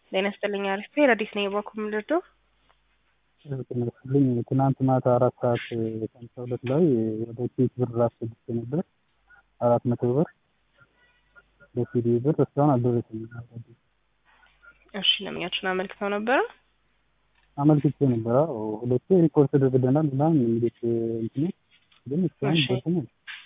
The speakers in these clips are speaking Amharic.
ጤና ይስጥልኝ አሪፍ ረዲስ ነኝ በኩል ምልርዶ ትመስልኝ ትናንት ማታ አራት ሰዓት ከሀምሳ ሁለት ላይ ወደ ኬክ ብር አስገብቼ ነበር አራት መቶ ብር በሲዲ ብር እስካሁን አልደረሰኝም። እሺ ለምኛችን አመልክተው ነበረ አመልክቼ ነበር። አዎ ሁለቴ ሪፖርት ተደርገናል ምናምን የሚሉት እንትኑ ግን እስካሁን እሺ። ደርሰኝ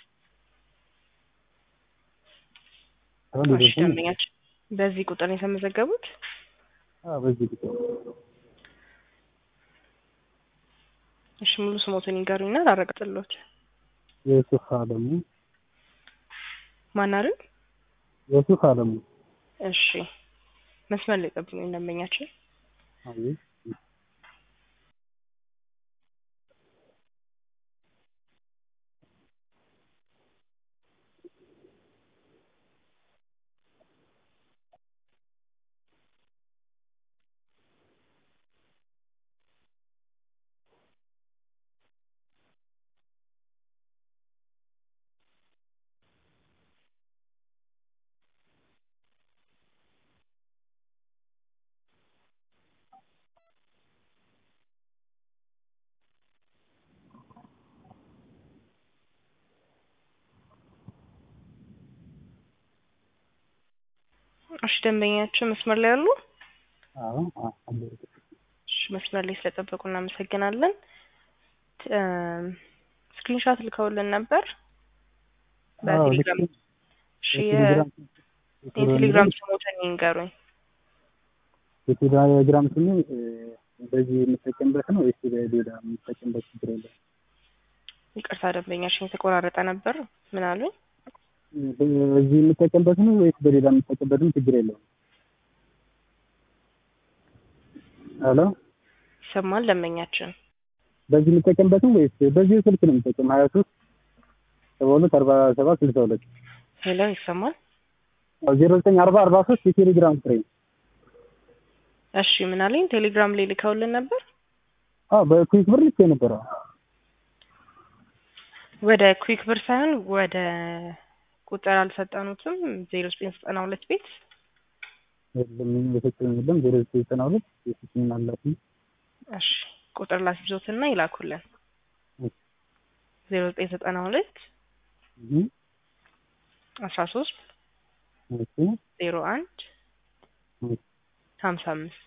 እሺ ደንበኛችን በዚህ ቁጥር ነው የተመዘገቡት? በዚህ ቁጥር እሺ ሙሉ ስሞትን ይንገሩኝና ላረጋግጥልዎት። የሱፍ አለሙ ማን አሉኝ? የሱፍ አለሙ እሺ መስመር ላይ ጠብቁኝ ደንበኛችን። አቤት እሺ ደንበኛችን መስመር ላይ አሉ? አዎ አዎ አለ። እሺ መስመር ላይ ስለጠበቁ እናመሰግናለን። ስክሪንሾት ልከውልን ነበር አዎ በቴሌግራም። ልክ እሺ የቴሌግራም የቴሌግራም ስሞትን ይንገሩኝ። የቴሌግራም ስሜ በዚህ የምጠቀምበት ነው ወይስ ሌላ የምጠቀምበት ችግር የለም? ይቅርታ ደንበኛችን የተቆራረጠ ነበር። ምን አሉኝ? በዚህ የምጠቀምበት ነው ወይስ በሌላ የምጠቀምበትም ችግር የለውም? ሄሎ ይሰማል ደንበኛችን? በዚህ የምጠቀምበት ነው ወይስ በዚህ ስልክ ነው የምጠቀም? ሀያ ሶስት ሰባ ሁለት አርባ ሰባት ስልሳ ሁለት ሄሎ ይሰማል? ዜሮ ዘጠኝ አርባ አርባ ሶስት የቴሌግራም ቁጥሬ ነው። እሺ ምን አለኝ? ቴሌግራም ላይ ልከውልን ነበር። አዎ በኩዊክ ብር ልኬ ነበር። አዎ ወደ ኩዊክ ብር ሳይሆን ወደ ቁጥር አልሰጠኑትም። ዜሮ ዘጠኝ ዘጠና ሁለት ቤት የለም የሰጠኝ የለም። ዜሮ ዘጠኝ ዘጠና ሁለት የሰጠኝ አላት እሺ ቁጥር ላስይዞትና ይላኩልን። ዜሮ ዘጠኝ ዘጠና ሁለት አስራ ሶስት ዜሮ አንድ ሀምሳ አምስት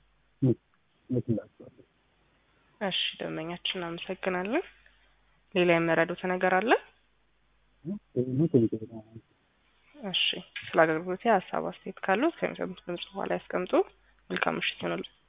ይላቸዋል። እሺ ደንበኛችን እናመሰግናለን። ሌላ የመረዱት ነገር አለ? እሺ ስለ አገልግሎት ሀሳብ አስተያየት ካሉት ከሚሰሙት ድምጽ በኋላ ያስቀምጡ። መልካም ምሽት ይሆንልን።